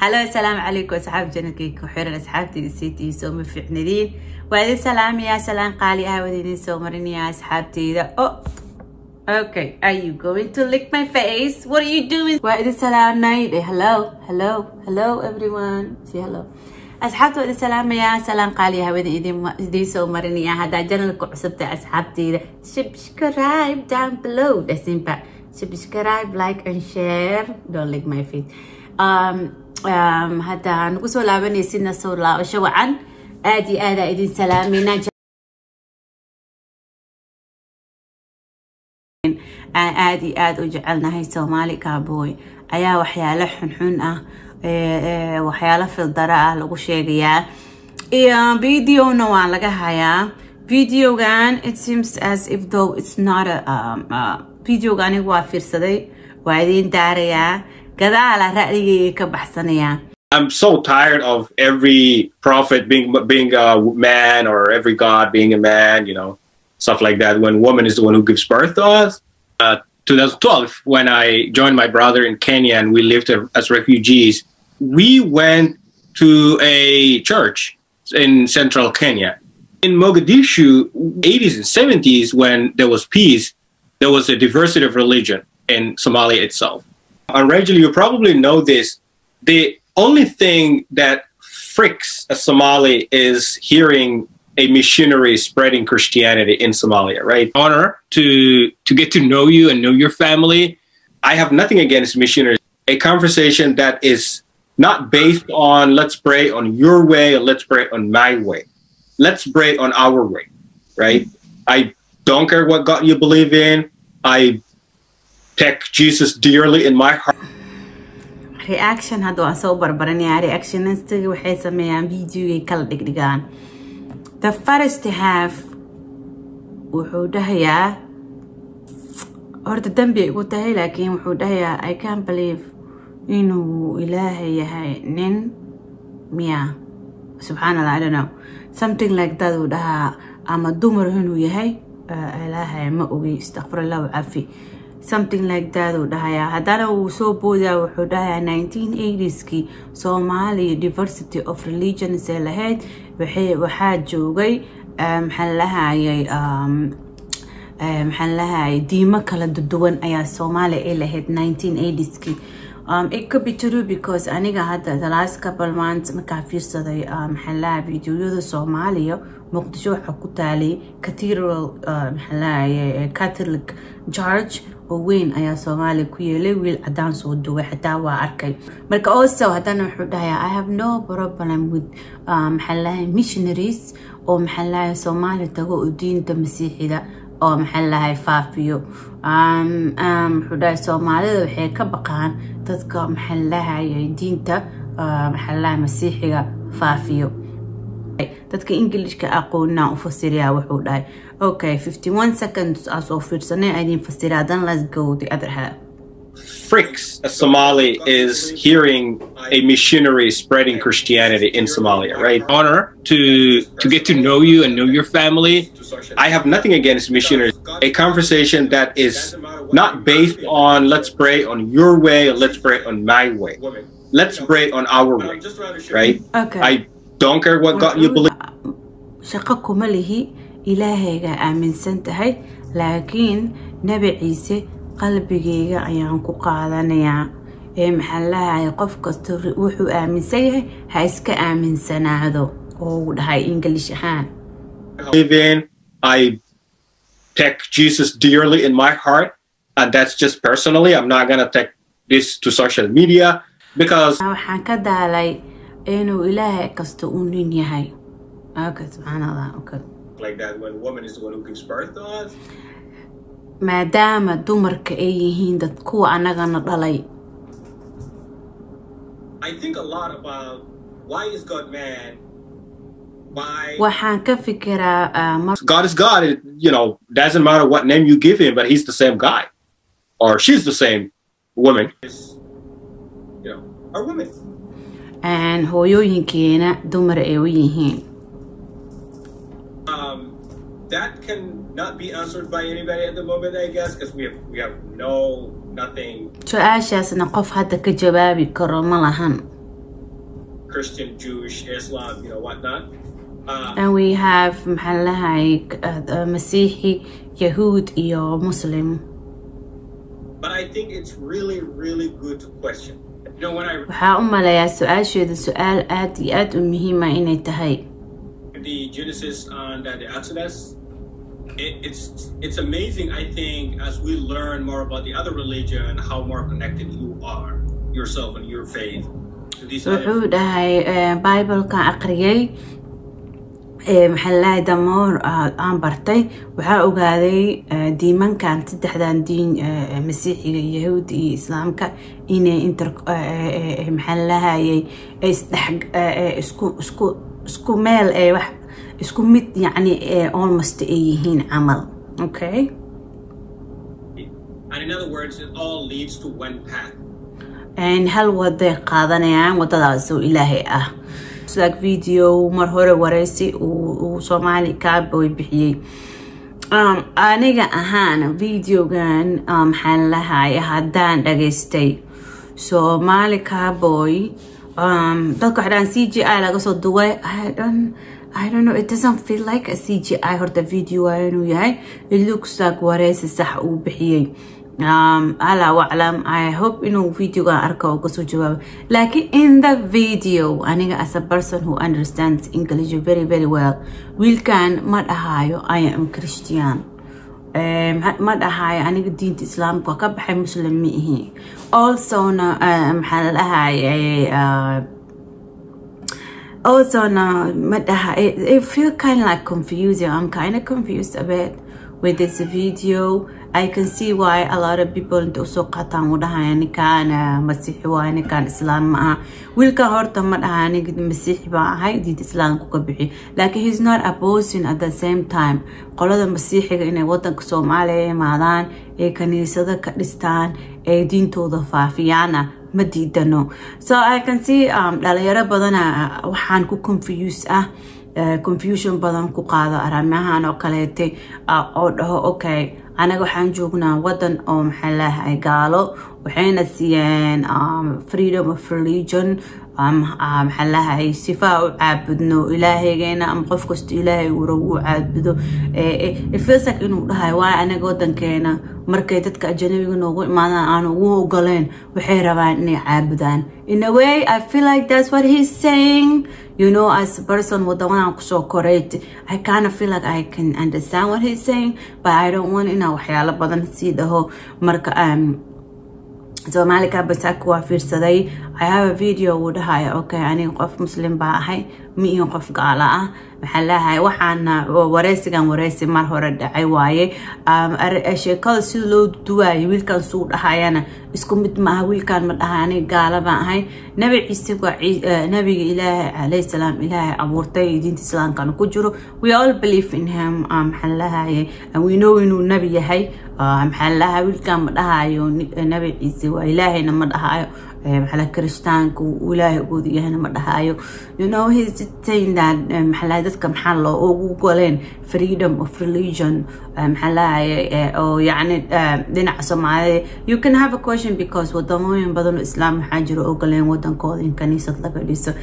halo asalaamu calaykum asxaab janalkayga ku xiran asxaabtayda siitii soo ma fiicnadiin waa idin salaamayaa salaan qaali ah wada idin soo marinayaa asxaabtayda oh okay are you going to lick my face what are you doing waa idin salaamnay eh, hello hello hello everyone say hello asxaabta waa idin salaamayaa salaan qaali ah wada idin idin soo marinayaa haddaa janalka cusubta asxaabtayda subscribe down below dhasimba subscribe like and share don't lick my face um, um, hadda nagu soo laabanaysidna soo laabasho wacan aad iyo aadaa idin salaamayna aan aad iyo aad u jecelnahay soomaali cowboy ayaa waxyaalo xunxun ah waxyaalo fildara ah lagu sheegayaa iyo videona waa laga hayaa videogan it seems as if though it's not a um, uh, videoga aniga waa fiirsaday waa idin daarayaa gadaala ra'yigayga ka baxsanayaa I'm so tired of every prophet being being a man or every god being a man, you know, stuff like that. When woman is the one who gives birth to us. Uh, 2012, when I joined my brother in Kenya and we lived as refugees, we went to a church in central Kenya. In Mogadishu, 80s and 70s, when there was peace, there was a diversity of religion in Somalia itself. And Rachel, you probably know this. The only thing that fricks a Somali is hearing a missionary spreading Christianity in Somalia, right? Honor to to get to know you and know your family. I have nothing against missionaries. A conversation that is not based on let's pray on your way or let's pray on my way. Let's pray on our way, right? I don't care what God you believe in. I take Jesus dearly in my heart. reaction hadda waan soo barbaranayaa reactionistiga waxay sameeyaan videogay kala dhigdhigaan the first half wuxuu dhahayaa horta dambi ay igu tahay laakiin wuxuu dhahayaa i can believe inuu ilaahay yahay nin miya subxaan allah i don't know something like that uu dhahaa ama dumar inuu yahay ilaahay ma ogi istakfirallahu cafi something like that uu dhahayaa haddana uu soo boodaa wuxuu dhahayaa nineteen eightskii soomaaliya diversity of religions ee lahayd waxaa joogay maxaan lahayay maxaan lahayay diimo kala duwan ayaa soomaaliya ay lahayd nineteen eightskii Um, it could be true because aniga hadda the last couple months markaa fiirsaday maxaan lahaa videoyada soomaaliya muqdisho waxaa ku taalay cathedral maxaan lahaye catholic church oo weyn ayaa soomaaliya ku yeelay wiil cadaan soo duway xataa waa arkay marka also haddana wuxuu dhahayaa i have no problem with maxaan lahay missionaries oo maxaan lahay soomaaliya tago oo diinta masiixida oo maxaan lahay faafiyo muxuu dhahay soomaalida waxay ka baqaan dadka maxaan lahayay diinta maxaan lahay masiixiga faafiyo dadka ingilishka aqoonaa u fasiriyaa wuxuu dhahay okay 51 seconds aa soo fiirsanay idin fasiraa then let's go the other half fricks a Somali is hearing a missionary spreading Christianity in Somalia, right? Honor to to get to know you and know your family. I have nothing against missionaries. A conversation that is not based on let's pray on your way or let's pray on my way. Let's pray on our way, right? Okay. I don't care what God you believe. shaqo kuma lihi ilaahayga aaminsan tahay laakiin nebi ciise qalbigayga ayaan ku qaadanayaa ee maxaan lahaya qof kasta wuxuu aaminsan yahay ha iska aaminsanaado oo uu dhahay english ahaan live in. I take Jesus dearly in my heart, and that's just personally. I'm not gonna take this to social media because waxaan ka daalay inuu ilaahay kasta uu nin yahay okay subxaan allah okay like that when woman is the one who gives birth to us. maadaama dumarka ay yihiin dad kuwa annagana dhalay I think a lot about why is God man? Why waxaan ka fikiraa ah, mar God is God. It, you know, doesn't matter what name you give him, but he's the same guy, or she's the same woman. You know, are women. aan hooyooyinkeena dumar ay u yihiin Um, that can not be answered by anybody at the moment, I guess, because we have we have no nothing. su-aashaasna qof hadda ka jawaabi karo ma lahan Christian, Jewish, Islam, you know, whatnot. Uh, and we have maxaa lahay masiixi yahuud iyo muslim but I think it's really, really good to question. You know, when I waxaa u maleeyaa su-aasheeda su-aal aad iyo aad u muhiima inay tahay read the Genesis and uh, the Exodus, it, it's it's amazing. I think as we learn more about the other religion, how more connected you are yourself and your faith to these other wuxuu dhahay bibleka aqriyay maxaa lahay damoor aan bartay waxaa ogaaday diimankan saddexdan diin masiixiga yahuudi iyo islaamka inay inter maxaa lahayay isdhex isku isku isku meel ee wax isku mid yacni almost ay yihiin camal okay And in other words, it all leads to one path. hal waday qaadanayaan wadadaas oo ilaahay ah sidaag video mar hore wareysi uu soomaali cowboy bixiyey aniga ahaan videogan maxaan lahay haddaan dhageystay soomaali cowboy dadka waxdhaan c g i laga soo duway I don't know, it doesn't feel like a CGI horta video inuu yahay it looks like wareysi sax uu bixiyey um, ala waclam i hope inuu videoga arka oo kasoo jawaabo laakiin in the video aniga as a person who understands english very very well wiilkan ma dhahayo i am christian ma dhahayo aniga diinta islaamka ka baxay muslim ma ihi alsona maxaa la dhahay alsona ma dhaha it feel kind of like confusing i'm kind of confused a bit with this video I can see why a lot of people inta usoo qaataan u dhahaya ninkaan masiixi waay ninkaan islaam ma aha wiilkan horta ma dhaha aniga masiixi baa ahay diinta islaamku ka bixi laakiin he's not opposing at the same time qolada masiixiga inay wadanka soomaaliya imaadaan ee kaniisado ka dhistaan ee diintooda faafiyaana ma diidano so I can see dhalinyaro badana waxaan ku confuse ah confusion badan ku qaado arrimahan oo kaleete oo dhaho okay anaga waxaan joognaa wadan oo maxaa lahay gaalo waxayna siiyeen freedom of religion maxaa lahay sifaa u caabudno ilaahaygeena ama qof kasta ilaahay ura u caabudo feelsak inuu dhahay waa anaga wadankeena markay dadka ajanabiga noogu imaadaan aan ugu ogoleen waxay rabaan inay caabudaan in a way i feel like that's what he's saying you know as a person wadamadan kusoo koray i kind of feel like i can understand what he's saying but i don't want inaa waxyaalo badan sii dhaho marka um, soomaali kabasaaka waa fiirsaday i have a video uu dhahaya okay aniga qof muslim baa ahay ma iyo qof gaala ah maxaa leeyahay waxaana wareysigan wareysi mar hore dhacay waaye sheekada sida loo duwaayo wiilkan suu dhahayana isku mid maaha wiilkan ma dhahay aniga gaala baan ahay nabi ciise waa nabiga ilaahay calayhi salaam ilaahay abuurtay diinta islaamkana ku jiro we all believe in him maxaa leeyahay we know inuu nabi yahay maxaa leeyahay wiilkan ma dhahayo nabi ciise waa ilaahayna ma dhahayo maxaa kirishtaanka ilaahay ugood yahayna ma dhahayo you know he's just saying that maxaa dadka maxaa loo ugu goleen freedom of religion maxaa lahaye oo yacni dhinaca soomaalida you can have a question because wadamooyin badan oo islaam waxaa jiro ogoleen wadankooda in kaniisad laga dhiso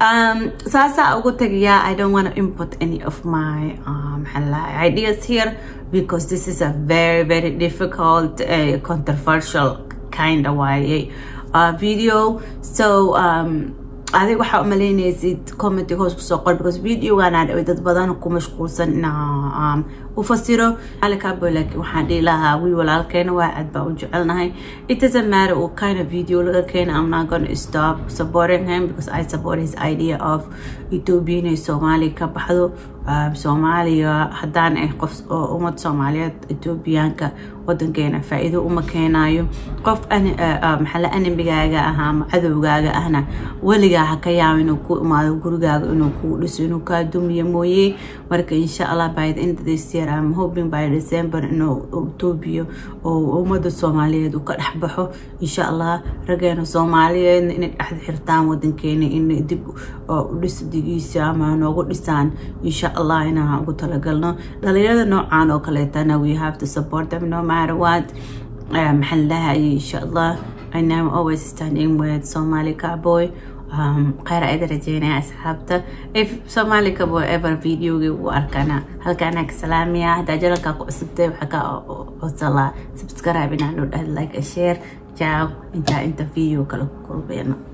saasaa ugu tagayaa i don't want to input any of my maxaa lahaye ideas here because this is a very very difficult uh, controversial kind of way uh, video so um adig waxaa umaleynaysid commenty hoos kusoo qor because videoganaa dhaway dad badan ku mashquulsan inaa u fasiro alikaabo laakiin waxaan dhihi lahaa wiil walaalkeena waa aad baa u jecelnahay it doesn't matter what kind of video laga keena i'm not gonna stop supporting him because i support his idea of ethiopia inay soomaaliya ka baxdo soomaaliya haddaan ay qof ummad soomaaliyeed ethoobiyaanka wadankeena faa-iido uma keenayo qof maxala animigaaga ah ama cadowgaaga ahna weligaa ha ka yaabo inuu ku imaado gurigaaga inuu kuu dhiso inuu kaa dumiyo mooye marka insha allah by the end of this year I'm hoping by December inuu Ethiopia oo ummada Soomaaliyeed uu ka dhex baxo insha allah rageena Soomaaliyeed inay dhex xirtaan wadankeena in dib u dhisidigiisa ama noogu dhisaan insha allah inaan ugu talagalno dhalinyarada noocan oo kaleetana we have to support them no matter what maxaan lahay insha allah and I'm always standing with Somali cowboy kheyr aida rajeynaya asxaabta if soomaali kabo ever videogii u arkana halkaanaa ka salaamaya haddaa janalkaa ku cusubtay waxaa ka codsalaa subscribe inaan u dhahd like share ciao intaa inta video kala kulmayno